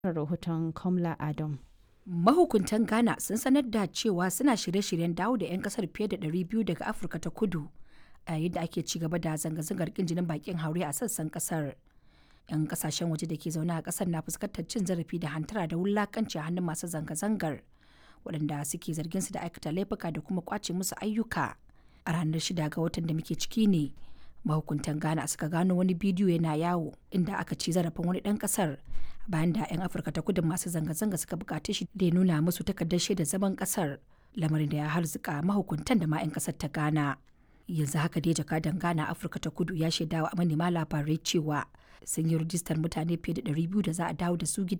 rahoton Kamla Adam. Mahukuntan Ghana sun sanar da cewa suna shirye-shiryen dawo da 'yan kasar fiye da 200 daga Afirka ta kudu a yayin da ake ci gaba da zanga-zangar kin jinin bakin haure a sassan kasar. 'Yan kasashen waje da ke zaune a kasar na fuskantar cin zarafi da hantara da wulakanci a hannun masu zanga-zangar waɗanda suke zargin su da aikata laifuka da kuma kwace musu ayyuka. A ranar shida ga watan da muke ciki ne mahukuntan ghana suka gano wani bidiyo yana yawo inda aka ci zarafin wani ɗan ƙasar bayan da 'yan afirka ta kudu masu zanga-zanga suka bukaci shi da ya nuna musu takardar shaidar zaman ƙasar lamarin da ya harzuka mahukuntan da ma 'yan ƙasar ta ghana yanzu haka dai jakadan ghana afirka ta kudu ya shaidawa a manema labarai cewa sun yi rijistar mutane fiye da 200 da za a dawo da su gida